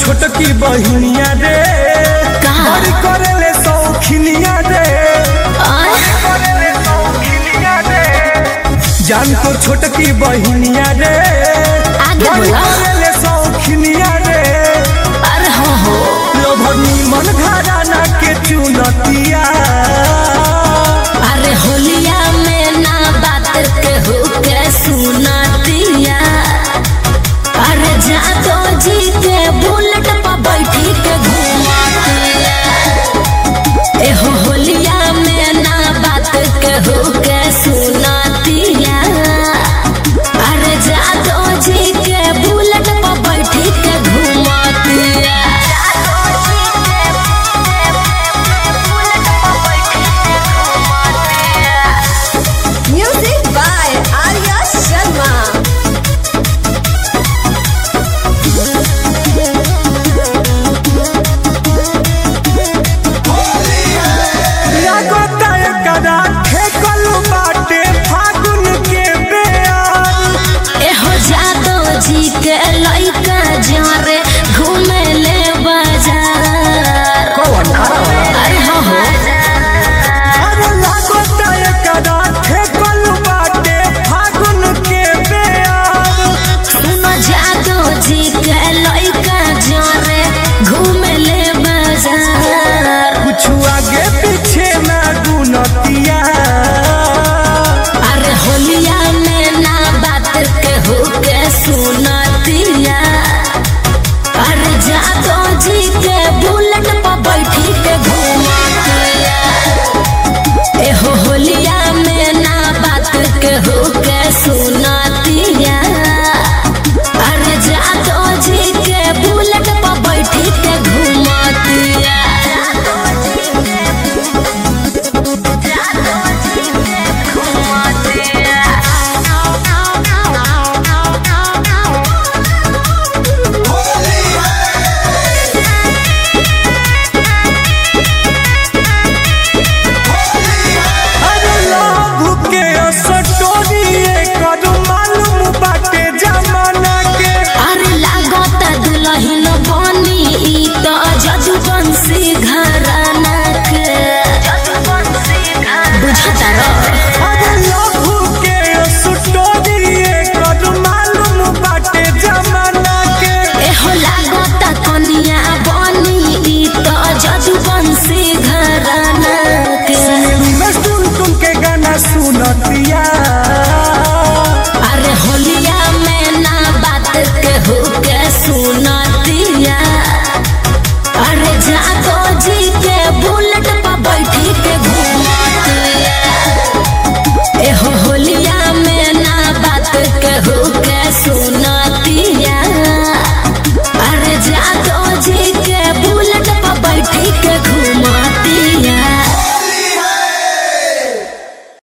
छोटकी बहिनिया रे कहाँ? बड़ी करेले सौखिनिया रे आय करेले सौखिनिया रे जान तो छोटकी बहिनिया रे आगे बड़ी बोला। करेले सौखिनिया रे अरे हो हो लोभनी मन घराना के चुनतिया अरे होलिया में ना बात कहू के सुनातिया अरे जादो जी के बुलेट पर बैठी के घुमातिया एहो होलिया में ना बात कहू के सुनातिया अरे जादो जी के बुलेट पर बैठी के घुमातिया Music by Arya Sharma. लागता एकरा ठेकल बाटे फागुन के बेयार एहो जादो जी के लइका जारे घूमे ले बाजार अरे हो हो अरे लागता एकरा ठेकल बाटे फागुन के बेयार सुनो जादो जी के लइका जारे घूमे ले बाजार कुछ आगे पीछे ना गुनतिया अरे होलिया में ना बात के हो के सुनतिया अरे जादो जी के बुलेट पर बैठी के घुमातिया एहो होलिया में ना बात के हो के सुना